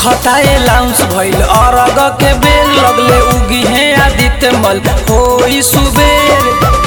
खताए loans भइल अरग के बेर लगले उगी है आदित्य मल होई सुबेर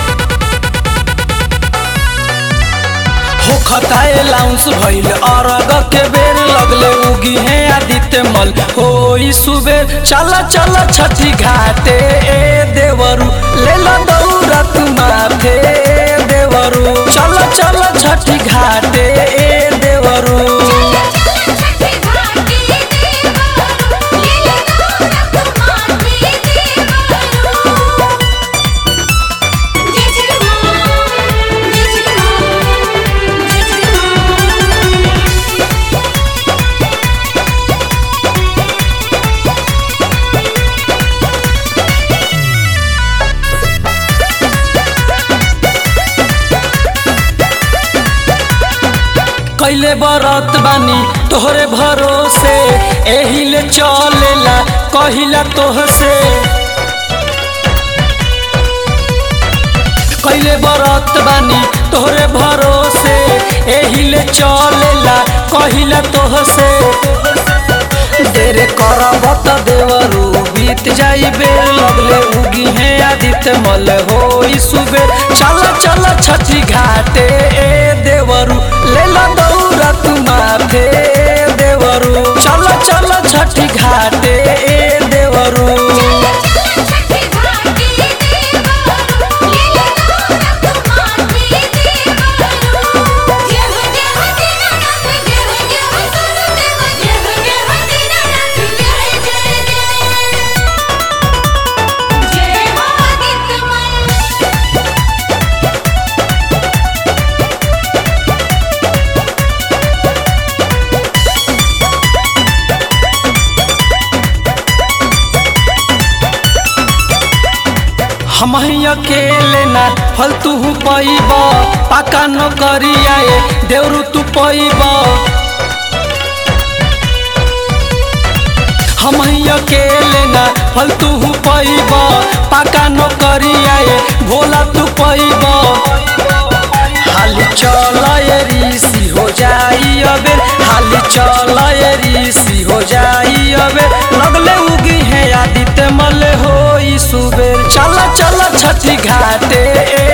हो खताए लाउंस भइल अरग के बेर लगले उगी है आदित्य मल होई सुबेर चल चल छठी घाटे ए देवरू ले लो दौरा तू माथे ए देवरू चल चल छठी घाटे ए देवरू छठी घाटी देवरू लीला नाथ माथे देवरू जय श्री राम जय श्री राम जय श्री राम कैले बरत बानी तोहरे भरोसे एहिले चलेला कहिला तोहसे कैले बरत बानी तोहरे भरोसे एहिले चलेला कहिला तोहसे देर करब त देवरू बीत जाई बेर लगले उगी है आदित्य मल होई सुबेर चल चल छठी घाटे ए देवरू ले लो दौरा तू माथे ए देवरू चल चल छठी घाटे ए देवरू छठी घाटी देवरू लीला नाथ माथे देवरू जय हो जय हो दीनानाथ जय हो जय हो सुरदेव जय हो जय हो दीनानाथ जय जय जय जय हो आदित्य मन हम अकेले ना फलतू पैब पाका न करिया देवरू तू पैब हम अकेले ना फलतू पैब पाका न करिया भोला तू पैब हाली चल ऋषि हो जाई अबे हाली चल ऋषि हो जाई अबे लगले उगी है आदित्य मल होई सुबेर चल चल छठी घाटे ए